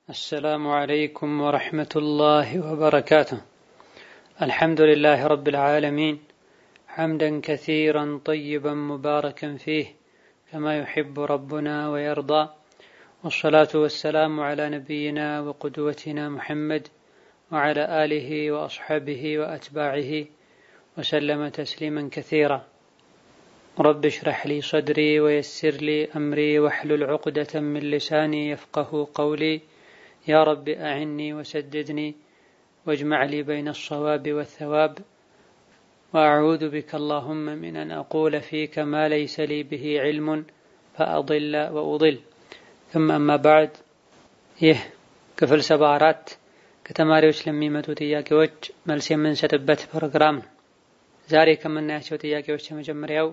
السلام عليكم ورحمة الله وبركاته الحمد لله رب العالمين حمدا كثيرا طيبا مباركا فيه كما يحب ربنا ويرضى والصلاة والسلام على نبينا وقدوتنا محمد وعلى آله وأصحابه وأتباعه وسلم تسليما كثيرا رب اشرح لي صدري ويسر لي أمري واحلل عقدة من لساني يفقه قولي يا رب أعني وسددني واجمع لي بين الصواب والثواب وأعوذ بك اللهم من أن أقول فيك ما ليس لي به علم فأضل وأضل ثم أما بعد ይህ ክፍል ሰባ አራት ከተማሪዎች ለሚመጡ ጥያቄዎች መልስ የምንሰጥበት ፕሮግራም ነው። ዛሬ ከምናያቸው ጥያቄዎች የመጀመሪያው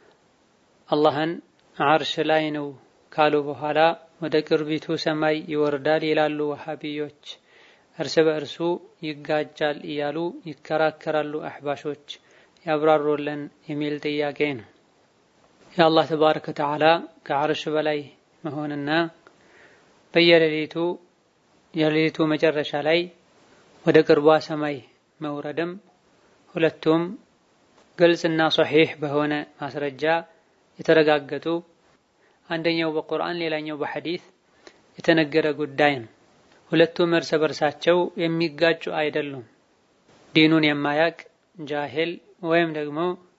አላህን አርሽ ላይ ነው ካሉ በኋላ ወደ ቅርቢቱ ሰማይ ይወርዳል ይላሉ ወሃቢዮች። እርስ በእርሱ ይጋጃል እያሉ ይከራከራሉ አሕባሾች ያብራሩልን የሚል ጥያቄ ነው። የአላህ ተባረከ ወተዓላ ከአርሽ በላይ መሆንና በየሌሊቱ የሌሊቱ መጨረሻ ላይ ወደ ቅርቧ ሰማይ መውረድም ሁለቱም ግልጽና ሶሒሕ በሆነ ማስረጃ የተረጋገጡ አንደኛው በቁርአን ሌላኛው በሐዲስ የተነገረ ጉዳይ ነው። ሁለቱም እርስ በርሳቸው የሚጋጩ አይደሉም። ዲኑን የማያቅ ጃሂል ወይም ደግሞ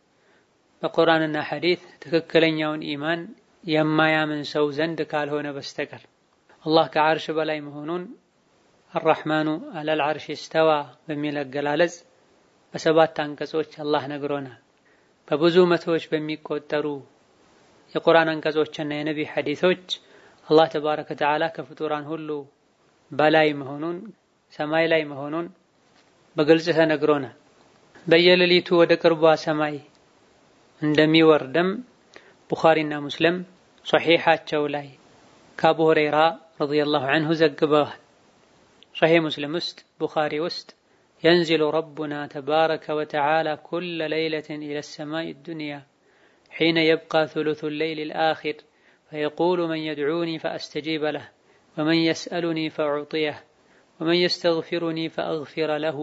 በቁርአንና ሐዲስ ትክክለኛውን ኢማን የማያምን ሰው ዘንድ ካልሆነ በስተቀር አላህ ከዓርሽ በላይ መሆኑን አራሕማኑ አለል ዓርሽ እስተዋ በሚል አገላለጽ በሰባት አንቀጾች አላህ ነግሮናል። በብዙ መቶዎች በሚቆጠሩ የቁርአን አንቀጾችና የነቢ ሐዲሶች አላህ ተባረከ ወተዓላ ከፍጡራን ሁሉ በላይ መሆኑን ሰማይ ላይ መሆኑን በግልጽ ተነግሮናል። በየሌሊቱ ወደ ቅርቧ ሰማይ እንደሚወርድም ቡኻሪና ሙስሊም ሶሒሓቸው ላይ ከአቡ ሁረይራ ረዲየላሁ ዐንሁ ዘግበዋል። ሶሒሕ ሙስሊም ውስጥ ቡኻሪ ውስጥ የንዚሉ ረቡና ተባረከ ወተዓላ ኩለ ለይለትን ኢለ ሰማይ ዱንያ ሒነ የብቃ ثሉث ሌይል ልአኺር ፈየቁሉ መን የድዑኒ ፈአስተጂበ ለህ ወመን የስአሉኒ ፈኡዕጢየህ ወመን የስተግፊሩኒ ፈአግፊረ ለሁ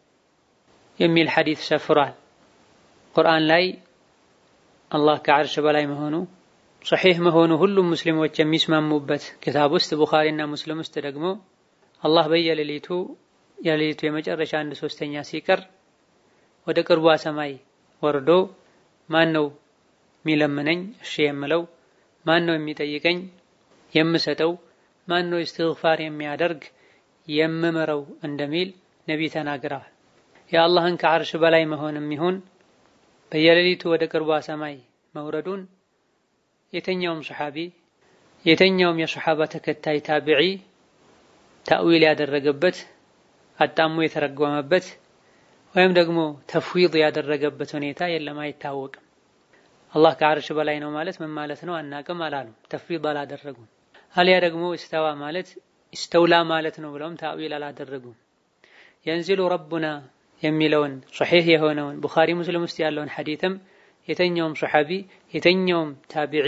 የሚል ሐዲስ ሰፍሯል። ቁርአን ላይ አላህ ከዓርሽ በላይ መሆኑ ሶሒሕ መሆኑ ሁሉም ሙስሊሞች የሚስማሙበት ክታብ ውስጥ ቡኻሪና ሙስሊም ውስጥ ደግሞ አላህ በየሌሊቱ የሌሊቱ የመጨረሻ አንድ ሶስተኛ ሲቀር ወደ ቅርቧ ሰማይ ወርዶ ማን ነው የሚለምነኝ እሺ የምለው፣ ማን ነው የሚጠይቀኝ የምሰጠው፣ ማን ነው እስትግፋር የሚያደርግ የምምረው እንደሚል ነቢይ ተናግረዋል። የአላህን ከዓርሽ በላይ መሆንም ይሁን በየሌሊቱ ወደ ቅርቧ ሰማይ መውረዱን የተኛውም ሰሓቢ የተኛውም የሰሓባ ተከታይ ታቢዒ ታዊል ያደረገበት አጣሙ የተረጎመበት ወይም ደግሞ ተፍዊድ ያደረገበት ሁኔታ የለም፣ አይታወቅም። አላህ ከዓርሽ በላይ ነው ማለት ምን ማለት ነው አናቅም አላሉም። ተፍዊድ አላደረጉም። አሊያ ደግሞ እስተዋ ማለት እስተውላ ማለት ነው ብለውም ታዊል አላደረጉም። የንዚሉ ረቡና የሚለውን ሶሒሕ የሆነውን ቡኻሪ ሙስሊም ውስጥ ያለውን ሐዲትም የተኛውም ሰሓቢ የተኛውም ታቢዒ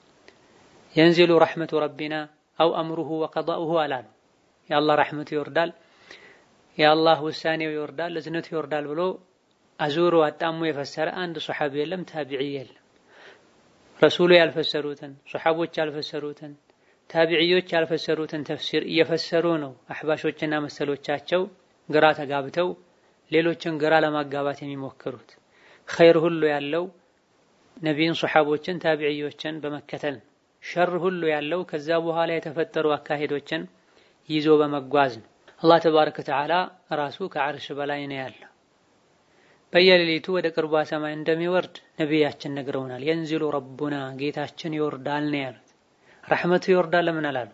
የንዚሉ ረሕመቱ ረቢና አው አምሩሁ ወቀዳኡሁ አላሉ። የአላህ ረሕመቱ ይወርዳል፣ የአላህ ውሳኔው ይወርዳል፣ እዝነቱ ይወርዳል ብሎ አዙሮ አጣሙ የፈሰረ አንድ ሰሓቢ የለም፣ ታቢዒ የለም። ረሱሉ ያልፈሰሩትን ሰሓቦች ያልፈሰሩትን ታቢዕዮች ያልፈሰሩትን ተፍሲር እየፈሰሩ ነው አሕባሾችና መሰሎቻቸው ግራ ተጋብተው ሌሎችን ግራ ለማጋባት የሚሞክሩት። ኸይር ሁሉ ያለው ነቢይን፣ ሰሓቦችን፣ ታቢዕዮችን በመከተል ሸር ሁሉ ያለው ከዛ በኋላ የተፈጠሩ አካሄዶችን ይዞ በመጓዝ ነው። አላህ ተባረከ ወተዓላ ራሱ ከዓርሽ በላይ ነው ያለው። በየሌሊቱ ወደ ቅርቧ ሰማይ እንደሚወርድ ነቢያችን ነግረውናል። የንዚሉ ረቡና ጌታችን ይወርዳል ነው ያሉት። ረሕመቱ ይወርዳል ለምን አላሉ?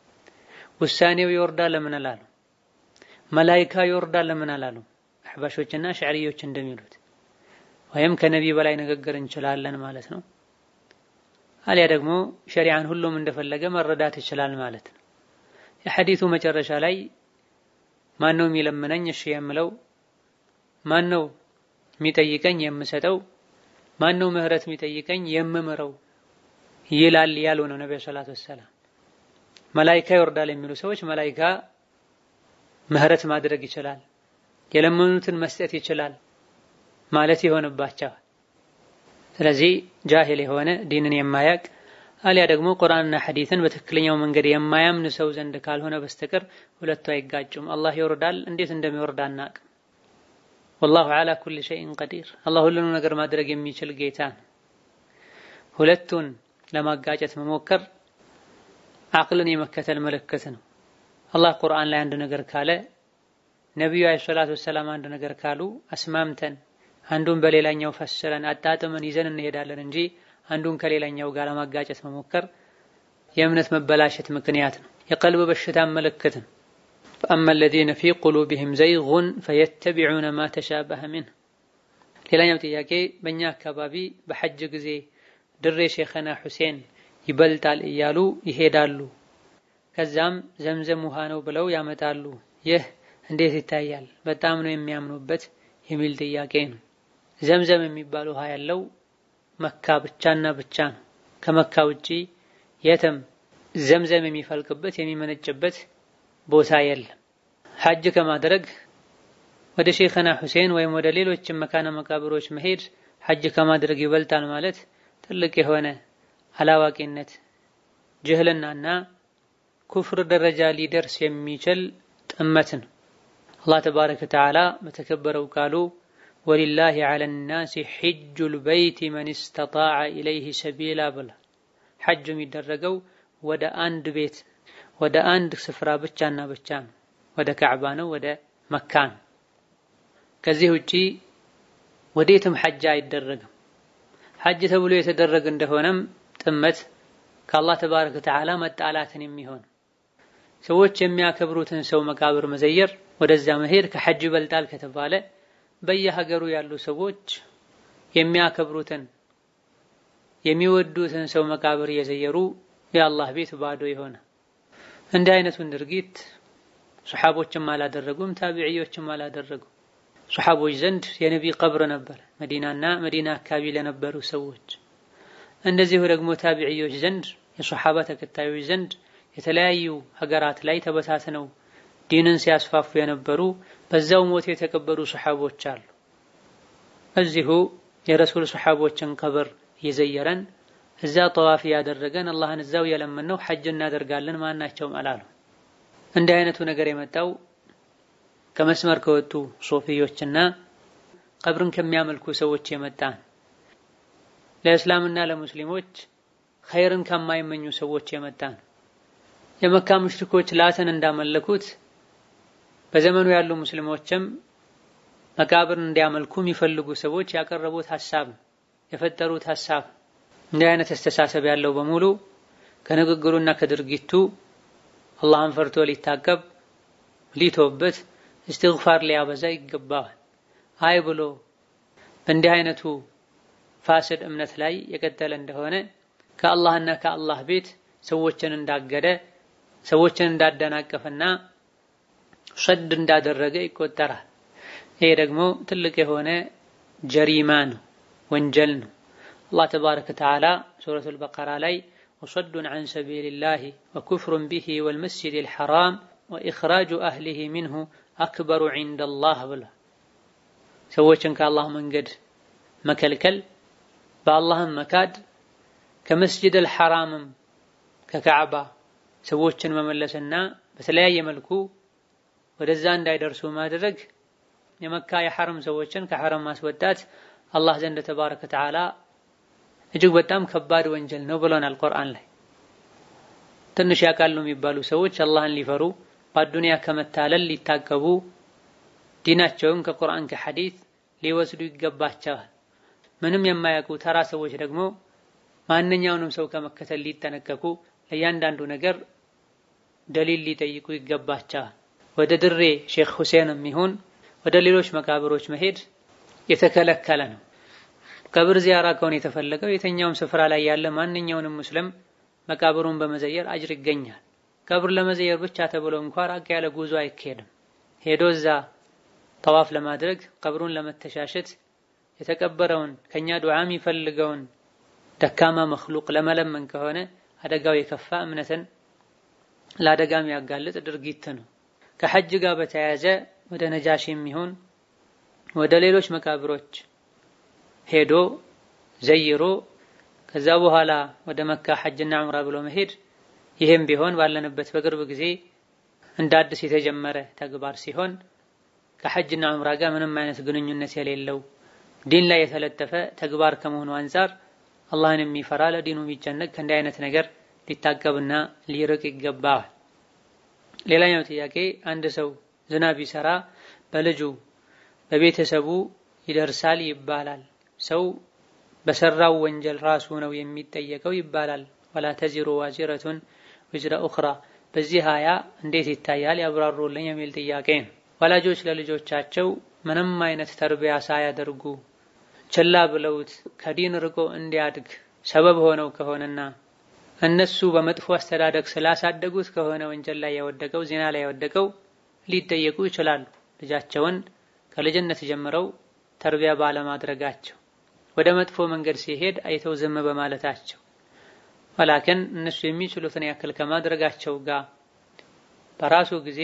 ውሳኔው ይወርዳል ለምን አላሉ? መላይካ ይወርዳል ለምን አላሉ? አሕባሾችና ሽዕርዮች እንደሚሉት ወይም ከነቢይ በላይ ንግግር እንችላለን ማለት ነው። አሊያ ደግሞ ሸሪዓን ሁሉም እንደፈለገ መረዳት ይችላል ማለት ነው። የሐዲቱ መጨረሻ ላይ ማን ነው የሚለምነኝ እሺ የምለው፣ ማን ነው የሚጠይቀኝ የምሰጠው፣ ማን ነው ምህረት የሚጠይቀኝ የምምረው ይላል ያሉ ነው ነብዩ ሰለላሁ ዐለይሂ ወሰለም። መላይካ ይወርዳል የሚሉ ሰዎች መላይካ ምህረት ማድረግ ይችላል፣ የለመኑትን መስጠት ይችላል ማለት ይሆንባቸዋል። ስለዚህ ጃሂል የሆነ ዲንን የማያቅ አሊያ ደግሞ ቁርአንና ሐዲትን በትክክለኛው መንገድ የማያምን ሰው ዘንድ ካልሆነ በስተቀር ሁለቱ አይጋጩም። አላህ ይወርዳል፣ እንዴት እንደሚወርድ አናቅም። ወላሁ ዐላ ኩሊ ሸይኢን ቀዲር፣ አላህ ሁሉንም ነገር ማድረግ የሚችል ጌታ ነው። ሁለቱን ለማጋጨት መሞከር አቅልን የመከተል ምልክት ነው። አላህ ቁርአን ላይ አንድ ነገር ካለ ነቢዩ ዓለይሂ ሰላቱ ወሰላም አንድ ነገር ካሉ አስማምተን አንዱን በሌላኛው ፈስረን አጣጥመን ይዘን እንሄዳለን እንጂ አንዱን ከሌላኛው ጋር ለማጋጨት መሞከር የእምነት መበላሸት ምክንያት ነው። የቀልብ በሽታ ምልክት ነው። ፈአማ አለዚነ ፊ ቁሉቢሂም ዘይጉን ፈየተቢዑነ ማ ተሻበሀ ሚንሁ። ሌላኛው ጥያቄ በእኛ አካባቢ በሐጅ ጊዜ ድሬ ሼኸና ሁሴን ይበልጣል እያሉ ይሄዳሉ። ከዛም ዘምዘም ውሃ ነው ብለው ያመጣሉ። ይህ እንዴት ይታያል? በጣም ነው የሚያምኑበት የሚል ጥያቄ ነው። ዘምዘም የሚባል ውሃ ያለው መካ ብቻና ብቻ ነው። ከመካ ውጪ የትም ዘምዘም የሚፈልቅበት የሚመነጭበት ቦታ የለም። ሐጅ ከማድረግ ወደ ሼኸና ሁሴን ወይም ወደ ሌሎችም መካነ መቃብሮች መሄድ ሐጅ ከማድረግ ይበልጣል ማለት ትልቅ የሆነ አላዋቂነት ጅህልናና ኩፍር ደረጃ ሊደርስ የሚችል ጥመት ነው። አላህ ተባረከ ወተዓላ በተከበረው ቃሉ ወሊላሂ ዐለ ናሲ ሒጁል በይቲ መን ስተጣዐ ኢለይሂ ሰቢላ ብላ። ሐጅ የሚደረገው ወደ አንድ ቤት ወደ አንድ ስፍራ ብቻና ብቻ ነው። ወደ ካዕባ ነው፣ ወደ መካ ነው። ከዚህ ውጪ ወዴትም ሐጅ አይደረግም። ሐጅ ተብሎ የተደረገ እንደሆነም ጥመት ከአላህ ተባረከ ወተዓላ መጣላትን የሚሆን ሰዎች የሚያከብሩትን ሰው መቃብር መዘየር ወደዛ መሄድ ከሐጅ ይበልጣል ከተባለ በየሀገሩ ያሉ ሰዎች የሚያከብሩትን የሚወዱትን ሰው መቃብር እየዘየሩ የአላህ ቤት ባዶ የሆነ እንዲህ አይነቱን ድርጊት ሶሓቦችም አላደረጉም፣ ታቢዕዮችም አላደረጉም። ሶሓቦች ዘንድ የነቢ ቀብር ነበር፣ መዲናና መዲና አካባቢ ለነበሩ ሰዎች። እንደዚሁ ደግሞ ታቢዕዮች ዘንድ የሶሓባ ተከታዮች ዘንድ የተለያዩ ሀገራት ላይ ተበታትነው ዲንን ሲያስፋፉ የነበሩ በዛው ሞት የተቀበሩ ሶሓቦች አሉ። እዚሁ የረሱል ሶሓቦችን ቀብር እየዘየረን እዛ ጠዋፍ ያደረገን አላህን እዛው የለመን ነው ሐጅ እናደርጋለን ማናቸውም አላሉ። እንዲህ አይነቱ ነገር የመጣው ከመስመር ከወጡ ሶፊዮችና ቀብርን ከሚያመልኩ ሰዎች የመጣ ለእስላምና ለሙስሊሞች ኸይርን ከማይመኙ ሰዎች የመጣ ነው። የመካ ሙሽሪኮች ላትን እንዳመለኩት በዘመኑ ያሉ ሙስሊሞችም መቃብርን እንዲያመልኩ የሚፈልጉ ሰዎች ያቀረቡት ሐሳብ የፈጠሩት ሐሳብ እንዲህ አይነት አስተሳሰብ ያለው በሙሉ ከንግግሩና ከድርጊቱ አላህን ፈርቶ ሊታቀብ ሊቶበት እስትግፋር ሊያበዛ ይገባዋል። አይ ብሎ በእንዲህ አይነቱ ፋስድ እምነት ላይ የቀጠለ እንደሆነ ከአላህና ከአላህ ቤት ሰዎችን እንዳገደ ሰዎችን እንዳደናቀፈና ሰድ እንዳደረገ ይቆጠራል። ይሄ ደግሞ ትልቅ የሆነ ጀሪማ ነው፣ ወንጀል ነው። አላህ ተባረከ ወተዓላ ሱረቱል በቀራ ላይ ወሰዱን ዐን ሰቢልላሂ ወኩፍሩን ቢሂ ወልመስጂዲል ሐራም ወኢኽራጁ አህሊሂ ሚንሁ አክበሩ ዒንደላህ ብሏል። ሰዎችን ከአላህ መንገድ መከልከል በአላህም መካድ ከመስጂድል ሐራምም ከካዕባ ሰዎችን መመለስና በተለያየ መልኩ ወደዛ እንዳይደርሱ ማድረግ የመካ የሐረም ሰዎችን ከሐረም ማስወጣት አላህ ዘንድ ተባረከ ወተዓላ እጅግ በጣም ከባድ ወንጀል ነው ብሎናል ቁርአን ላይ። ትንሽ ያውቃሉ የሚባሉ ሰዎች አላህን ሊፈሩ በአዱንያ ከመታለል ሊታቀቡ ዲናቸውን ከቁርአን ከሐዲት ሊወስዱ ይገባቸዋል። ምንም የማያውቁ ተራ ሰዎች ደግሞ ማንኛውንም ሰው ከመከተል ሊጠነቀቁ ለእያንዳንዱ ነገር ደሊል ሊጠይቁ ይገባቸዋል። ወደ ድሬ ሼክ ሁሴንም ይሁን ወደ ሌሎች መቃብሮች መሄድ የተከለከለ ነው። ቀብር ዚያራ ከሆነ የተፈለገው የትኛውም ስፍራ ላይ ያለ ማንኛውንም ሙስሊም መቃብሩን በመዘየር አጅር ይገኛል። ቀብር ለመዘየር ብቻ ተብሎ እንኳ ራቅ ያለ ጉዞ አይካሄድም። ሄዶ እዛ ጠዋፍ ለማድረግ ቀብሩን ለመተሻሸት የተቀበረውን ከኛ ዱዓ የሚፈልገውን ደካማ መክሉቅ ለመለመን ከሆነ አደጋው የከፋ እምነትን ለአደጋ የሚያጋልጥ ድርጊት ነው። ከሐጅ ጋር በተያያዘ ወደ ነጃሽ የሚሆን ወደ ሌሎች መቃብሮች ሄዶ ዘይሮ ከዛ በኋላ ወደ መካ ሐጅና ዑምራ ብሎ መሄድ ይህም ቢሆን ባለንበት በቅርብ ጊዜ እንደ አዲስ የተጀመረ ተግባር ሲሆን ከሐጅና ዑምራ ጋር ምንም አይነት ግንኙነት የሌለው ዲን ላይ የተለጠፈ ተግባር ከመሆኑ አንጻር አላህን የሚፈራ ለዲኑ የሚጨነቅ ከእንዲህ አይነት ነገር ሊታቀብና ሊርቅ ይገባዋል። ሌላኛው ጥያቄ አንድ ሰው ዝናብ ቢሰራ በልጁ በቤተሰቡ ይደርሳል ይባላል። ሰው በሰራው ወንጀል ራሱ ነው የሚጠየቀው ይባላል። ወላ ተዚሩ ዋዚረቱን ውዝረ ኡኽራ በዚህ ሀያ እንዴት ይታያል ያብራሩልኝ የሚል ጥያቄ ነው። ወላጆች ለልጆቻቸው ምንም አይነት ተርቢያ ሳያደርጉ ችላ ብለውት ከዲን ርቆ እንዲያድግ ሰበብ ሆነው ከሆነና እነሱ በመጥፎ አስተዳደግ ስላሳደጉት ከሆነ ወንጀል ላይ ያወደቀው ዜና ላይ ያወደቀው ሊጠየቁ ይችላሉ። ልጃቸውን ከልጅነት ጀምረው ተርቢያ ባለማድረጋቸው ወደ መጥፎ መንገድ ሲሄድ አይተው ዝም በማለታቸው ወላክን እነሱ የሚችሉትን ያክል ከማድረጋቸው ጋር በራሱ ጊዜ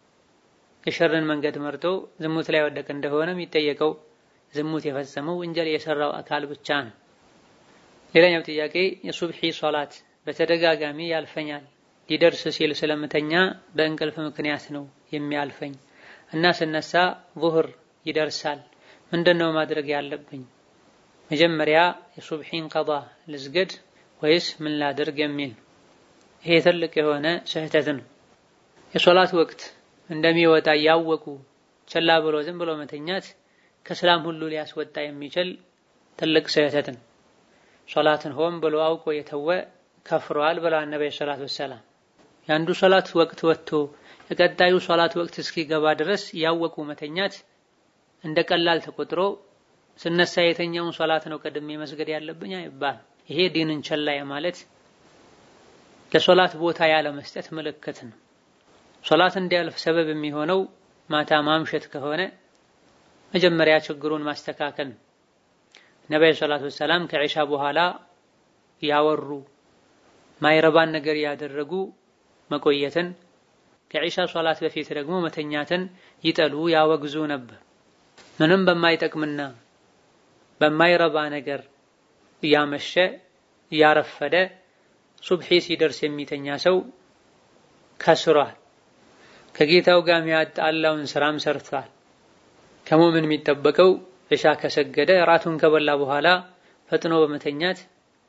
የሸርን መንገድ መርጦ ዝሙት ላይ ወደቀ እንደሆነ የሚጠየቀው ዝሙት የፈጸመው ወንጀል የሰራው አካል ብቻ ነው። ሌላኛው ጥያቄ የሱብሒ ሶላት በተደጋጋሚ ያልፈኛል። ሊደርስ ሲል ስለምተኛ በእንቅልፍ ምክንያት ነው የሚያልፈኝ እና ስነሳ ዙህር ይደርሳል። ምንድነው ማድረግ ያለብኝ? መጀመሪያ የሱብሒን ቀዷ ልስገድ ወይስ ምን ላድርግ የሚል ይሄ ትልቅ የሆነ ስህተት ነው። የሶላት ወቅት እንደሚወጣ ያወቁ ቸላ ብሎ ዝም ብሎ መተኛት ከሰላም ሁሉ ሊያስወጣ የሚችል ትልቅ ስህተት ነው። ሶላትን ሆን ብሎ አውቆ የተወ ከፍሯል ብለዋል ነብዩ ሰለላሁ ዐለይሂ ወሰለም። የአንዱ ሶላት ወቅት ወጥቶ የቀጣዩ ሶላት ወቅት እስኪገባ ድረስ ያወቁ መተኛት እንደ ቀላል ተቆጥሮ ስነሳ የተኛውን ሶላት ነው ቀድሜ መስገድ ያለብኝ አይባል። ይሄ ዲንን ቸላ ማለት ለሶላት ቦታ ያለ መስጠት ምልክት ነው። ሶላት እንዲያልፍ ሰበብ የሚሆነው ማታ ማምሸት ከሆነ መጀመሪያ ችግሩን ማስተካከል ነው። ነብዩ ሰለላሁ ዐለይሂ ወሰለም ከዒሻ በኋላ ያወሩ ማይረባን ነገር ያደረጉ መቆየትን ከዒሻ ሶላት በፊት ደግሞ መተኛትን ይጠሉ ያወግዙ ነበር። ምንም በማይጠቅምና በማይረባ ነገር እያመሸ እያረፈደ ሱብሒ ሲደርስ የሚተኛ ሰው ከስሯል። ከጌታው ጋር የሚያጣላውን ስራም ሰርቷል። ከሙምን የሚጠበቀው እሻ ከሰገደ ራቱን ከበላ በኋላ ፈጥኖ በመተኛት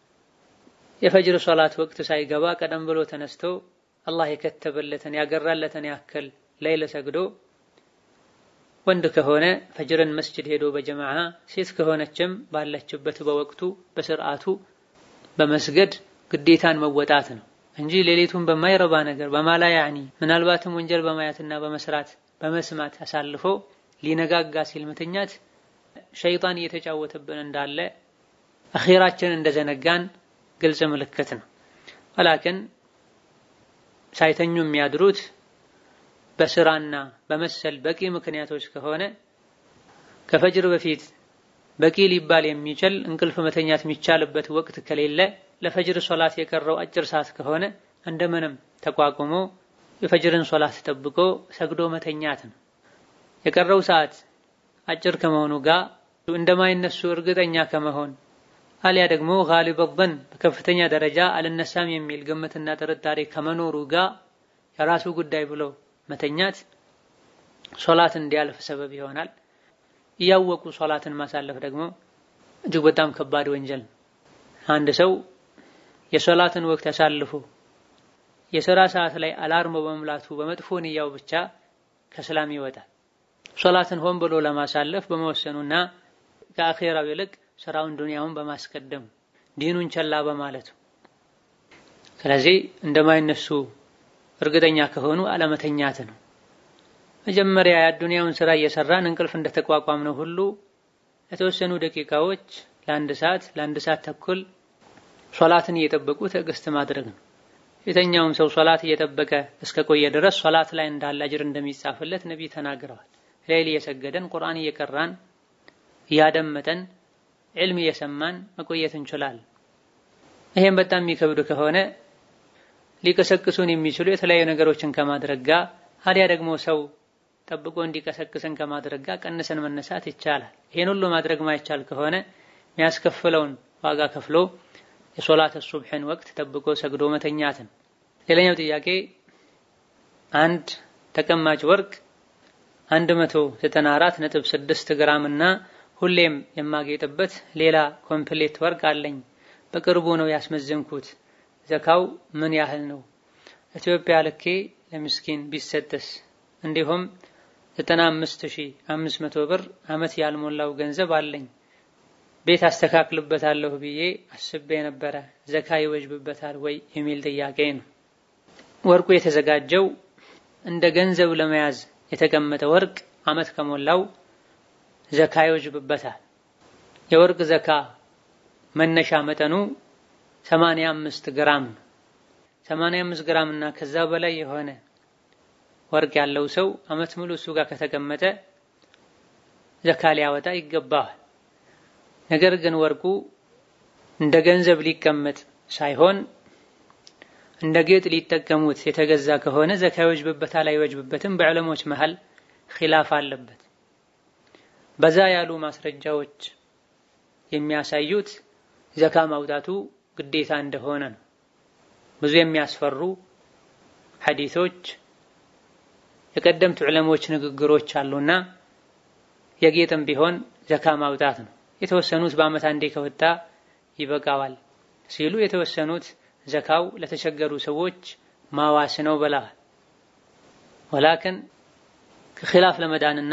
የፈጅር ሶላት ወቅት ሳይገባ ቀደም ብሎ ተነስቶ አላህ የከተበለትን ያገራለትን ያክል ሌይል ሰግዶ ወንድ ከሆነ ፈጅርን መስጅድ ሄዶ በጀማዓ ሴት ከሆነችም ባለችበት በወቅቱ በስርዓቱ በመስገድ ግዴታን መወጣት ነው እንጂ ሌሊቱን በማይረባ ነገር በማላ ያኒ ምናልባትም ወንጀል በማየትና በመስራት በመስማት አሳልፎ ሊነጋጋ ሲል መተኛት ሸይጣን እየተጫወተብን እንዳለ አኺራችን እንደዘነጋን ግልጽ ምልክት ነው። ወላክን ሳይተኙ የሚያድሩት በስራና በመሰል በቂ ምክንያቶች ከሆነ ከፈጅር በፊት በቂ ሊባል የሚችል እንቅልፍ መተኛት የሚቻልበት ወቅት ከሌለ ለፈጅር ሶላት የቀረው አጭር ሰዓት ከሆነ እንደምንም ተቋቁሞ የፈጅርን ሶላት ጠብቆ ሰግዶ መተኛት ነው። የቀረው ሰዓት አጭር ከመሆኑ ጋር እንደማይነሱ እርግጠኛ ከመሆን አሊያ ደግሞ ጋሊበ ዘን በከፍተኛ ደረጃ አልነሳም የሚል ግምትና ጥርጣሬ ከመኖሩ ጋር የራሱ ጉዳይ ብሎ መተኛት ሶላት እንዲያልፍ ሰበብ ይሆናል። እያወቁ ሶላትን ማሳለፍ ደግሞ እጅግ በጣም ከባድ ወንጀል ነው። አንድ ሰው የሶላትን ወቅት አሳልፎ የሥራ ሰዓት ላይ አላርሞ በመምላቱ በመጥፎ ንያው ብቻ ከሰላም ይወጣል። ሶላትን ሆን ብሎ ለማሳለፍ በመወሰኑና ከአኼራው ይልቅ ስራውን ዱንያውን በማስቀደም ዲኑን ቸላ በማለቱ ስለዚህ እንደማይነሱ እርግጠኛ ከሆኑ አለመተኛት ነው። መጀመሪያ የዱንያውን ስራ እየሰራን እንቅልፍ እንደተቋቋም ነው ሁሉ የተወሰኑ ደቂቃዎች ለአንድ ሰዓት ለአንድ ሰዓት ተኩል ሶላትን እየጠበቁ ትዕግስት ማድረግ ነው። የተኛውም ሰው ሶላት እየጠበቀ እስከ ቆየ ድረስ ሶላት ላይ እንዳለ አጅር እንደሚጻፍለት ነቢይ ተናግረዋል። ሌሊት እየሰገደን ቁርአን እየቀራን እያደመጠን ዕልም እየሰማን መቆየት እንችላለን። ይሄም በጣም የሚከብድ ከሆነ ሊቀሰቅሱን የሚችሉ የተለያዩ ነገሮችን ከማድረግ ጋር አሊያ ደግሞ ሰው ጠብቆ እንዲቀሰቅሰን ከማድረግ ጋር ቀንሰን መነሳት ይቻላል። ይሄን ሁሉ ማድረግ ማይቻል ከሆነ የሚያስከፍለውን ዋጋ ከፍሎ የሶላት ሱብሕን ወቅት ጠብቆ ሰግዶ መተኛትን። ሌላኛው ጥያቄ አንድ ተቀማጭ ወርቅ 194.6 ግራም እና ሁሌም የማጌጥበት ሌላ ኮምፕሌት ወርቅ አለኝ። በቅርቡ ነው ያስመዘንኩት። ዘካው ምን ያህል ነው? ኢትዮጵያ ልኬ ለምስኪን ቢሰጥስ? እንዲሁም 95500 ብር አመት ያልሞላው ገንዘብ አለኝ። ቤት አስተካክልበታለሁ ብዬ አስቤ ነበረ። ዘካ ይወጅብበታል ወይ የሚል ጥያቄ ነው። ወርቁ የተዘጋጀው እንደ ገንዘብ ለመያዝ የተቀመጠ ወርቅ አመት ከሞላው ዘካ ይወጅብበታል። የወርቅ ዘካ መነሻ መጠኑ 85 ግራም ነው። 85 ግራም እና ከዛ በላይ የሆነ ወርቅ ያለው ሰው አመት ሙሉ እሱ ጋር ከተቀመጠ ዘካ ሊያወጣ ይገባዋል። ነገር ግን ወርቁ እንደ ገንዘብ ሊቀመጥ ሳይሆን እንደ ጌጥ ሊጠቀሙት የተገዛ ከሆነ ዘካ ይወጅብበታል አይወጅብበትም፣ በዕለሞች መሃል ኺላፍ አለበት። በዛ ያሉ ማስረጃዎች የሚያሳዩት ዘካ ማውጣቱ ግዴታ እንደሆነ ነው። ብዙ የሚያስፈሩ ሐዲሶች የቀደምት ዑለሞች ንግግሮች አሉና የጌጥም ቢሆን ዘካ ማውጣት ነው። የተወሰኑት በዓመት አንዴ ከወጣ ይበቃዋል ሲሉ፣ የተወሰኑት ዘካው ለተቸገሩ ሰዎች ማዋስ ነው ብለዋል። ወላክን ከኺላፍ ለመዳንና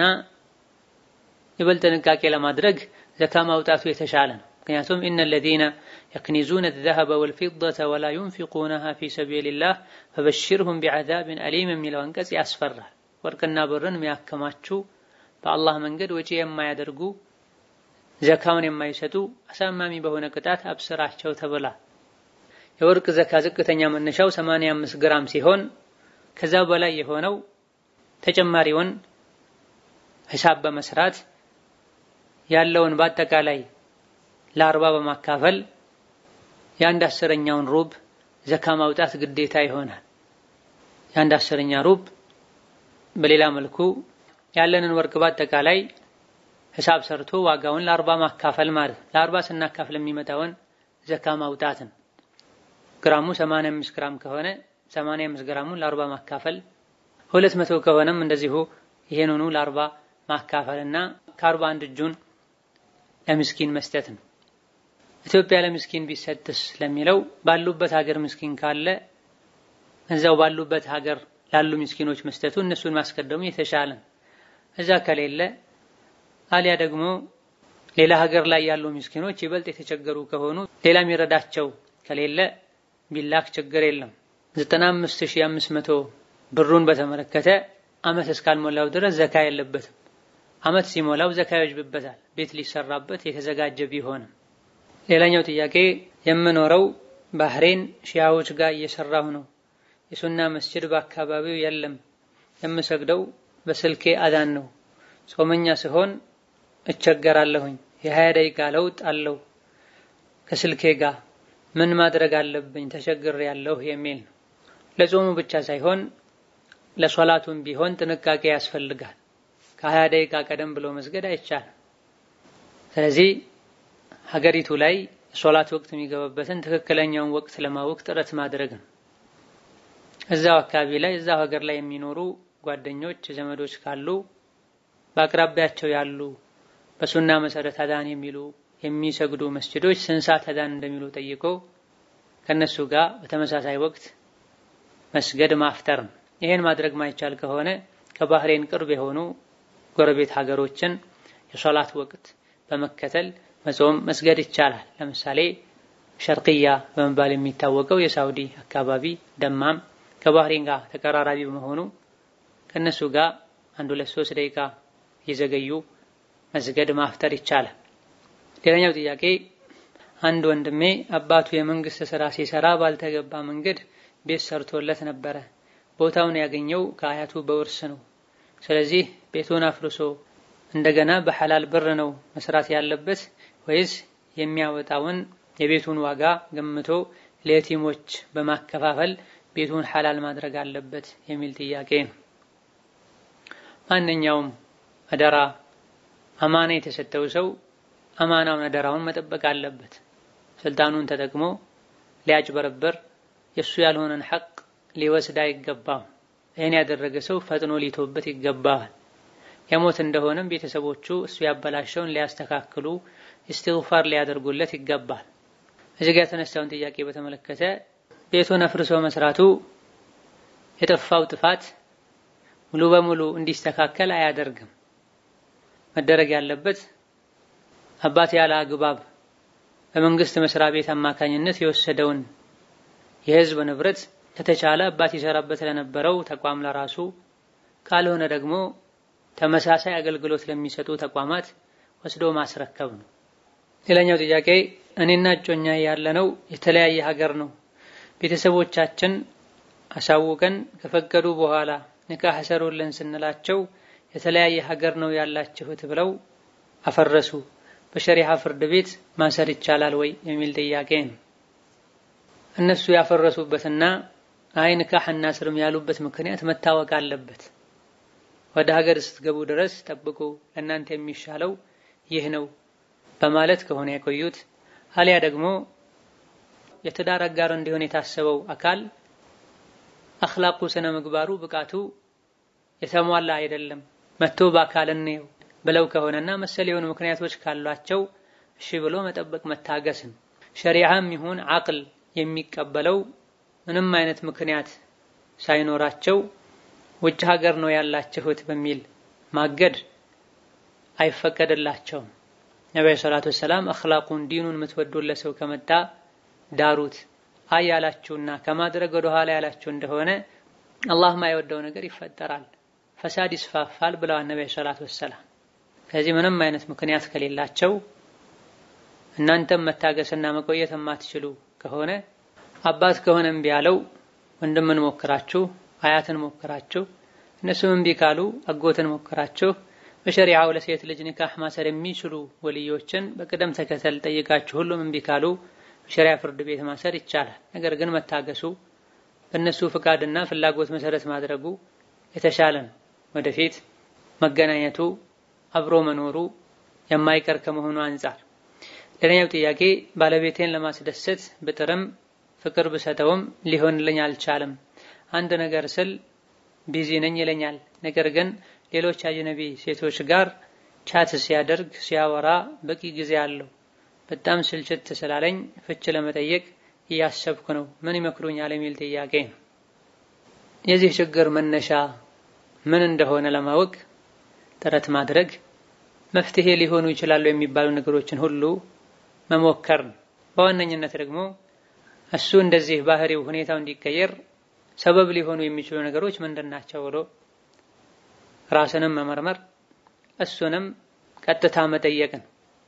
ይበልጥ ጥንቃቄ ለማድረግ ዘካ ማውጣቱ የተሻለ ነው። ምክንያቱም ኢነ ለዚነ የክኒዙነ ዘሀበ ወልፊደተ ወላ ዩንፊቁነሃ ፊ ሰቢልላህ ፈበሽርሁም ቢዐዛብን አሊም የሚለው አንቀጽ ያስፈራል። ወርቅና ብርን የሚያከማቹ በአላህ መንገድ ወጪ የማያደርጉ ዘካውን የማይሰጡ አሳማሚ በሆነ ቅጣት አብስራቸው ተብላ። የወርቅ ዘካ ዝቅተኛ መነሻው 85 ግራም ሲሆን ከዛ በላይ የሆነው ተጨማሪውን ሂሳብ በመስራት ያለውን በአጠቃላይ ለአርባ በማካፈል የአንድ አስረኛውን ሩብ ዘካ ማውጣት ግዴታ ይሆናል። የአንድ አስረኛ ሩብ በሌላ መልኩ ያለንን ወርቅ በአጠቃላይ ሂሳብ ሰርቶ ዋጋውን ለአርባ ማካፈል ማለት ነው። ለአርባ ስናካፍል የሚመጣውን ዘካ ማውጣትን ግራሙ 85 ግራም ከሆነ 85 ግራሙን ለአርባ ማካፈል፣ 200 ከሆነም እንደዚሁ ይሄንኑ ለአርባ ማካፈልና ከአርባ አንድ እጁን ለምስኪን መስጠት ነው። ኢትዮጵያ ለምስኪን ቢሰጥስ ለሚለው ባሉበት ሀገር ምስኪን ካለ እዛው ባሉበት ሀገር ላሉ ምስኪኖች መስጠቱ እነሱን ማስቀደሙ የተሻለ ነው። እዛ ከሌለ አሊያ ደግሞ ሌላ ሀገር ላይ ያሉ ምስኪኖች ይበልጥ የተቸገሩ ከሆኑ ሌላ የሚረዳቸው ከሌለ ቢላክ ችግር የለም። 95500 ብሩን በተመለከተ አመት እስካልሞላው ድረስ ዘካ የለበትም። አመት ሲሞላው ዘካ ይወጅብበታል፣ ቤት ሊሰራበት የተዘጋጀ ቢሆንም። ሌላኛው ጥያቄ የምኖረው ባህሬን ሺያዎች ጋር እየሰራሁ ነው። የሱና መስጅድ በአካባቢው የለም። የምሰግደው በስልኬ አዛን ነው። ጾመኛ ስሆን እቸገራለሁኝ። የሀያ ደቂቃ ለውጥ አለው ከስልኬ ጋር ምን ማድረግ አለብኝ? ተቸግር ያለሁ የሚል ነው። ለጾሙ ብቻ ሳይሆን ለሶላቱም ቢሆን ጥንቃቄ ያስፈልጋል። ከሀያ ደቂቃ ቀደም ብሎ መስገድ አይቻልም። ስለዚህ ሀገሪቱ ላይ ሶላት ወቅት የሚገባበትን ትክክለኛውን ወቅት ለማወቅ ጥረት ማድረግ ነው። እዛው አካባቢ ላይ እዛው ሀገር ላይ የሚኖሩ ጓደኞች፣ ዘመዶች ካሉ በአቅራቢያቸው ያሉ በሱና መሰረት አዳን የሚሉ የሚሰግዱ መስጅዶች ስንት ሰዓት አዳን እንደሚሉ ጠይቆ ከነሱ ጋር በተመሳሳይ ወቅት መስገድ ማፍጠር ነው። ይሄን ማድረግ ማይቻል ከሆነ ከባህሬን ቅርብ የሆኑ ጎረቤት ሀገሮችን የሶላት ወቅት በመከተል መጾም መስገድ ይቻላል። ለምሳሌ ሸርቅያ በመባል የሚታወቀው የሳውዲ አካባቢ ደማም ከባህሬን ጋር ተቀራራቢ በመሆኑ ከነሱ ጋር አንድ ሁለት ሶስት ደቂቃ እየዘገዩ መስገድ ማፍጠር ይቻላል። ሌላኛው ጥያቄ አንድ ወንድሜ አባቱ የመንግስት ስራ ሲሰራ ባልተገባ መንገድ ቤት ሰርቶለት ነበረ። ቦታውን ያገኘው ከአያቱ በውርስ ነው። ስለዚህ ቤቱን አፍርሶ እንደገና በሐላል ብር ነው መስራት ያለበት ወይስ የሚያወጣውን የቤቱን ዋጋ ገምቶ ለየቲሞች በማከፋፈል ቤቱን ሐላል ማድረግ አለበት የሚል ጥያቄ ነው። ማንኛውም አደራ አማና የተሰጠው ሰው አማናውን አደራውን መጠበቅ አለበት። ስልጣኑን ተጠቅሞ ሊያጭበረበር የእሱ ያልሆነን ሐቅ ሊወስድ አይገባም። ይህን ያደረገ ሰው ፈጥኖ ሊቶበት ይገባል። የሞት እንደሆነም ቤተሰቦቹ እሱ ያበላሸውን ሊያስተካክሉ ኢስቲግፋር ሊያደርጉለት ይገባል። እዚህ ጋር የተነሳውን ጥያቄ በተመለከተ ቤቱን አፍርሶ መስራቱ የጠፋው ጥፋት ሙሉ በሙሉ እንዲስተካከል አያደርግም። መደረግ ያለበት አባት ያለ አግባብ በመንግስት መስሪያ ቤት አማካኝነት የወሰደውን የህዝብ ንብረት ከተቻለ አባት ይሰራበት ለነበረው ተቋም ለራሱ ካልሆነ ደግሞ ተመሳሳይ አገልግሎት ለሚሰጡ ተቋማት ወስዶ ማስረከብ ነው። ሌላኛው ጥያቄ እኔና እጮኛ ያለነው የተለያየ ሀገር ነው። ቤተሰቦቻችን አሳውቀን ከፈቀዱ በኋላ ንካህ ሰሩልን ስንላቸው የተለያየ ሀገር ነው ያላችሁት ብለው አፈረሱ። በሸሪዓ ፍርድ ቤት ማሰር ይቻላል ወይ የሚል ጥያቄ ነው። እነሱ ያፈረሱበትና አይ ንካህ እናስርም ያሉበት ምክንያት መታወቅ አለበት። ወደ ሀገር ስትገቡ ድረስ ጠብቁ፣ ለእናንተ የሚሻለው ይህ ነው በማለት ከሆነ የቆዩት አሊያ ደግሞ የትዳር አጋር እንዲሆን የታሰበው አካል አኽላቁ ስነ ምግባሩ ብቃቱ የተሟላ አይደለም መጥቶ በአካል እንየው ብለው ከሆነና መሰል የሆኑ ምክንያቶች ካሏቸው እሺ ብሎ መጠበቅ መታገስን ሸሪዓም ይሁን አቅል የሚቀበለው ምንም አይነት ምክንያት ሳይኖራቸው ውጭ ሀገር ነው ያላችሁት በሚል ማገድ አይፈቀድላቸውም። ነቢዩ ሰላቱ ወሰላም አኽላቁን ዲኑን የምትወዱለት ሰው ከመጣ ዳሩት። አይ ያላችሁና ከማድረግ ወደ ኋላ ያላችሁ እንደሆነ አላህ ማይወደው ነገር ይፈጠራል፣ ፈሳድ ይስፋፋል ብለዋል ነቢዩ ሰላቱ ወሰላም። ከዚህ ምንም አይነት ምክንያት ከሌላቸው እናንተም መታገስና መቆየት የማትችሉ ከሆነ አባት ከሆነ እምቢ ያለው ወንድምን ሞክራችሁ አያትን ሞክራችሁ እነሱም እምቢ ካሉ አጎትን ሞክራችሁ በሸሪዓው ለሴት ልጅ ኒካህ ማሰር የሚችሉ ወልዮችን በቅደም ተከተል ጠይቃችሁ ሁሉም እምቢ ካሉ በሸሪዓ ፍርድ ቤት ማሰር ይቻላል። ነገር ግን መታገሱ በእነሱ ፍቃድና ፍላጎት መሰረት ማድረጉ የተሻለ ነው። ወደፊት መገናኘቱ አብሮ መኖሩ የማይቀር ከመሆኑ አንጻር። ሌላኛው ጥያቄ ባለቤቴን ለማስደሰት ብጥርም ፍቅር ብሰጠውም ሊሆንልኝ አልቻለም። አንድ ነገር ስል ቢዚ ነኝ ይለኛል። ነገር ግን ሌሎች አጅነቢ ሴቶች ጋር ቻት ሲያደርግ ሲያወራ በቂ ጊዜ አለው። በጣም ስልችት ስላለኝ ፍች ለመጠየቅ እያሰብኩ ነው። ምን ይመክሩኛል? የሚል ጥያቄ ነው። የዚህ ችግር መነሻ ምን እንደሆነ ለማወቅ ጥረት ማድረግ፣ መፍትሄ ሊሆኑ ይችላሉ የሚባሉ ነገሮችን ሁሉ መሞከር ነው። በዋነኝነት ደግሞ እሱ እንደዚህ ባህሪው ሁኔታው እንዲቀየር ሰበብ ሊሆኑ የሚችሉ ነገሮች ምንድን ናቸው ብሎ ራስንም መመርመር እሱንም ቀጥታ መጠየቅን።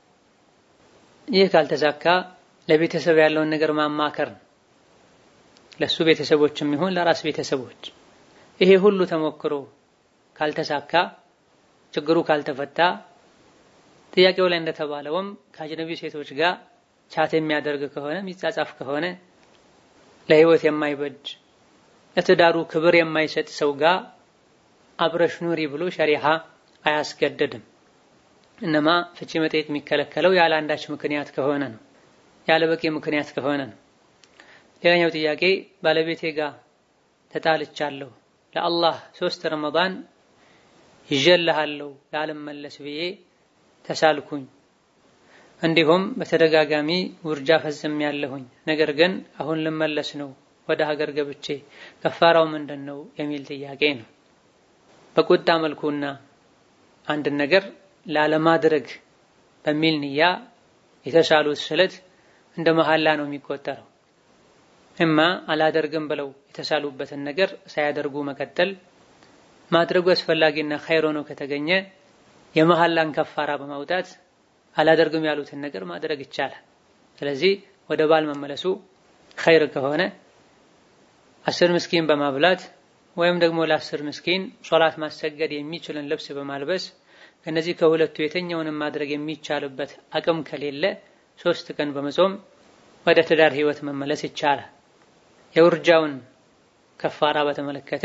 ይህ ካልተሳካ ለቤተሰብ ያለውን ነገር ማማከር ነው። ለሱ ቤተሰቦችም ይሁን ለራስ ቤተሰቦች ይሄ ሁሉ ተሞክሮ ካልተሳካ ችግሩ ካልተፈታ ጥያቄው ላይ እንደተባለውም ከአጅነቢ ሴቶች ጋር ቻት የሚያደርግ ከሆነ የሚጻጻፍ ከሆነ ለህይወት የማይበጅ ለትዳሩ ክብር የማይሰጥ ሰው ጋር አብረሽ ኑሪ ብሎ ሸሪሃ አያስገደድም። እነማ ፍቺ መጠየቅ የሚከለከለው ያለ አንዳች ምክንያት ከሆነ ነው፣ ያለ በቂ ምክንያት ከሆነ ነው። ሌላኛው ጥያቄ ባለቤቴ ጋር ተጣልቻለሁ፣ ለአላህ ሶስት ረመዳን ይዤልሃለሁ ላልመለስ ብዬ ተሳልኩኝ። እንዲሁም በተደጋጋሚ ውርጃ ፈጽም ያለሁኝ ነገር ግን አሁን ልመለስ ነው ወደ ሀገር ገብቼ ከፋራው ምንድን ነው የሚል ጥያቄ ነው። በቁጣ መልኩና አንድን ነገር ላለማድረግ በሚል ንያ የተሳሉት ስለት እንደ መሐላ ነው የሚቆጠረው። እማ አላደርግም ብለው የተሳሉበትን ነገር ሳያደርጉ መቀጠል፣ ማድረጉ አስፈላጊና ኸይር ሆኖ ከተገኘ የመሐላን ከፋራ በማውጣት አላደርግም ያሉትን ነገር ማድረግ ይቻላል። ስለዚህ ወደ ባል መመለሱ ኸይር ከሆነ አስር ምስኪን በማብላት ወይም ደግሞ ለአስር ምስኪን ሶላት ማሰገድ የሚችልን ልብስ በማልበስ ከነዚህ ከሁለቱ የትኛውንም ማድረግ የሚቻልበት አቅም ከሌለ ሶስት ቀን በመጾም ወደ ትዳር ህይወት መመለስ ይቻላል። የውርጃውን ከፋራ በተመለከተ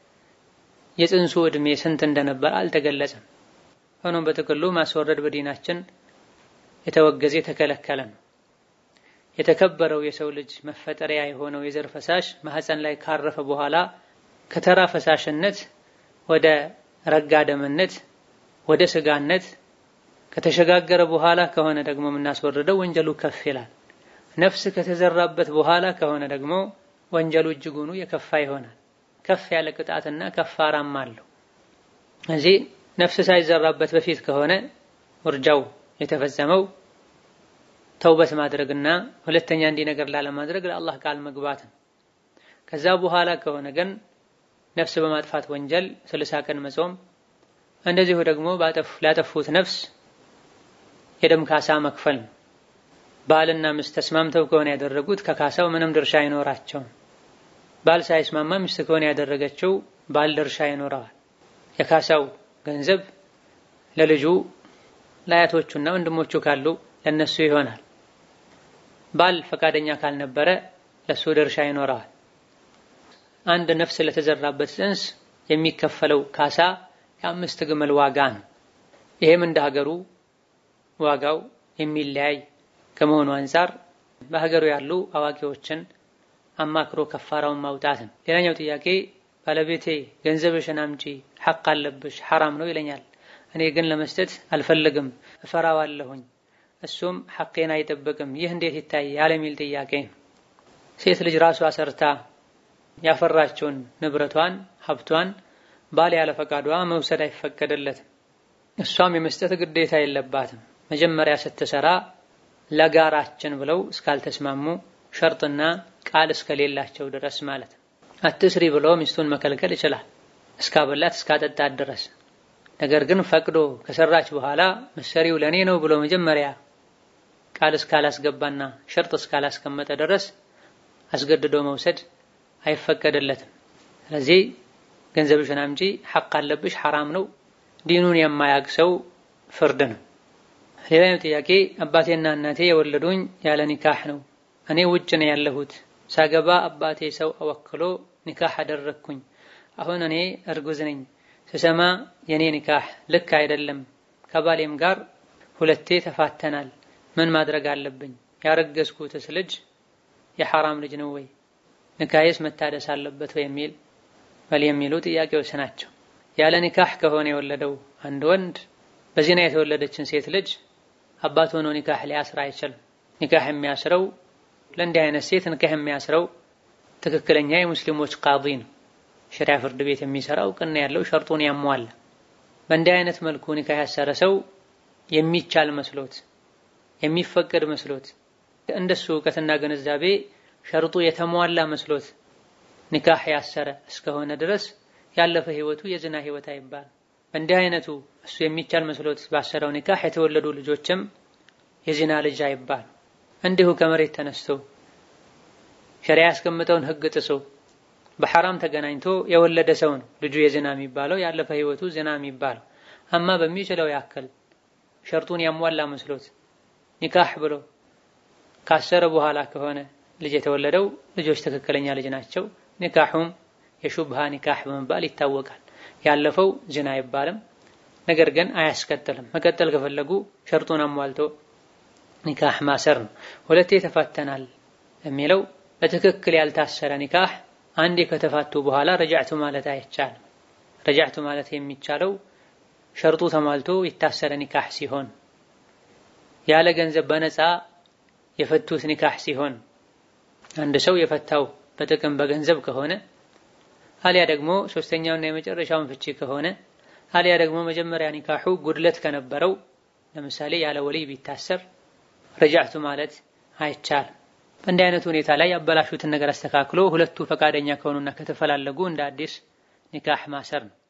የጽንሱ ዕድሜ ስንት እንደነበር አልተገለጸም። ሆኖም በጥቅሉ ማስወረድ በዲናችን የተወገዘ የተከለከለ ነው። የተከበረው የሰው ልጅ መፈጠሪያ የሆነው የዘር ፈሳሽ ማህፀን ላይ ካረፈ በኋላ ከተራ ፈሳሽነት ወደ ረጋ ደምነት ወደ ስጋነት ከተሸጋገረ በኋላ ከሆነ ደግሞ የምናስወርደው ወንጀሉ ከፍ ይላል። ነፍስ ከተዘራበት በኋላ ከሆነ ደግሞ ወንጀሉ እጅጉኑ የከፋ ይሆናል። ከፍ ያለ ቅጣትና ከፋራም አለው። እዚህ ነፍስ ሳይዘራበት በፊት ከሆነ ውርጃው የተፈጸመው ተውበት ማድረግና ሁለተኛ እንዲህ ነገር ላለማድረግ ለአላህ ቃል መግባት ነው። ከዛ በኋላ ከሆነ ግን ነፍስ በማጥፋት ወንጀል ስልሳ ቀን መጾም፣ እንደዚሁ ደግሞ ላጠፉት ነፍስ የደም ካሳ መክፈል ነው። ባልና ሚስት ተስማምተው ከሆነ ያደረጉት ከካሳው ምንም ድርሻ አይኖራቸውም። ባል ሳይስማማ ሚስት ከሆነ ያደረገችው ባል ድርሻ ይኖረዋል። የካሳው ገንዘብ ለልጁ ለአያቶቹና ወንድሞቹ ካሉ ለነሱ ይሆናል። ባል ፈቃደኛ ካልነበረ ለሱ ድርሻ ይኖረዋል። አንድ ነፍስ ለተዘራበት ጽንስ የሚከፈለው ካሳ የአምስት ግመል ዋጋ ነው። ይሄም እንደ ሀገሩ ዋጋው የሚለያይ ከመሆኑ አንፃር በሀገሩ ያሉ አዋቂዎችን አማክሮ ከፋራውን ማውጣት ነው። ሌላኛው ጥያቄ ባለቤቴ ገንዘብሽን አምጪ ሐቅ አለብሽ ሐራም ነው ይለኛል። እኔ ግን ለመስጠት አልፈልግም እፈራዋለሁኝ፣ እሱም ሐቄን አይጠብቅም። ይህ እንዴት ይታያል የሚል ጥያቄ ነው። ሴት ልጅ ራሷ ሰርታ ያፈራቸውን ንብረቷን ሀብቷን ባል ያለ ፈቃዷ መውሰድ አይፈቀድለትም። እሷም የመስጠት ግዴታ የለባትም። መጀመሪያ ስትሰራ ለጋራችን ብለው እስካልተስማሙ ሸርጥና ቃል እስከሌላቸው ድረስ ማለት ነው። አትስሪ ብሎ ሚስቱን መከልከል ይችላል እስካበላት እስካጠጣት ድረስ። ነገር ግን ፈቅዶ ከሰራች በኋላ መሰሪው ለኔ ነው ብሎ መጀመሪያ ቃል እስካላስገባና ሸርጥ እስካላስቀመጠ ድረስ አስገድዶ መውሰድ አይፈቀድለትም። ስለዚህ ገንዘብሽን አምጪ ሐቅ አለብሽ ሐራም ነው ዲኑን የማያውቅ ሰው ፍርድ ነው። ሌላኛው ጥያቄ አባቴና እናቴ የወለዱኝ ያለ ኒካህ ነው። እኔ ውጭ ነው ያለሁት። ሳገባ አባቴ ሰው አወክሎ ኒካህ አደረግኩኝ። አሁን እኔ እርጉዝ ነኝ። ስሰማ የኔ ኒካህ ልክ አይደለም። ከባሌም ጋር ሁለቴ ተፋተናል። ምን ማድረግ አለብኝ? ያረገዝኩትስ ልጅ የሐራም ልጅ ነው ወይ? ኒካህስ መታደስ አለበት ወይ? የሚል በል የሚሉ ጥያቄዎች ናቸው። ያለ ኒካህ ከሆነ የወለደው አንድ ወንድ በዚና የተወለደችን ሴት ልጅ አባት ሆኖ ኒካህ ሊያስር አይችልም። ኒካህ የሚያስረው ለእንዲህ አይነት ሴት ኒካህ የሚያስረው ትክክለኛ የሙስሊሞች ቃዲ ነው። ሸሪያ ፍርድ ቤት የሚሰራ እውቅና ያለው ሸርጡን ያሟላ። በእንዲህ አይነት መልኩ ኒካህ ያሰረ ሰው የሚቻል መስሎት የሚፈቀድ መስሎት እንደሱ እውቀትና ግንዛቤ ሸርጡ የተሟላ መስሎት ኒካህ ያሰረ እስከሆነ ድረስ ያለፈ ህይወቱ የዝና ህይወት አይባል። በእንዲህ አይነቱ እሱ የሚቻል መስሎት ባሰረው ኒካህ የተወለዱ ልጆችም የዚና ልጅ አይባል። እንዲሁ ከመሬት ተነስቶ ሸሪያ ያስቀምጠውን ህግ ጥሶ በሐራም ተገናኝቶ የወለደ ሰው ነው ልጁ የዝና የሚባለው ያለፈ ህይወቱ ዝና የሚባለው። አማ በሚችለው ያክል ሸርጡን ያሟላ መስሎት ኒካህ ብሎ ካሰረ በኋላ ከሆነ ልጅ የተወለደው ልጆች ትክክለኛ ልጅ ናቸው። ኒካሁም የሹብሃ ኒካህ በመባል ይታወቃል። ያለፈው ዝና አይባልም፣ ነገር ግን አያስቀጥልም። መቀጠል ከፈለጉ ሸርጡን አሟልቶ ኒካህ ማሰር ነው። ሁለቴ ተፋተናል የሚለው በትክክል ያልታሰረ ኒካህ አንዴ ከተፋቱ በኋላ ረጃዕቱ ማለት አይቻልም። ረጃዕቱ ማለት የሚቻለው ሸርጡ ተሟልቶ የታሰረ ኒካህ ሲሆን፣ ያለ ገንዘብ በነፃ የፈቱት ኒካህ ሲሆን፣ አንድ ሰው የፈታው በጥቅም በገንዘብ ከሆነ አሊያ ደግሞ ሶስተኛውና የመጨረሻውን ፍቺ ከሆነ አሊያ ደግሞ መጀመሪያ ኒካሑ ጉድለት ከነበረው ለምሳሌ ያለ ወልይ ቢታሰር ረጃዕቱ ማለት አይቻልም። በእንዲህ አይነቱ ሁኔታ ላይ ያበላሹትን ነገር አስተካክሎ ሁለቱ ፈቃደኛ ከሆኑና ከተፈላለጉ እንደ አዲስ ኒካህ ማሰር ነው።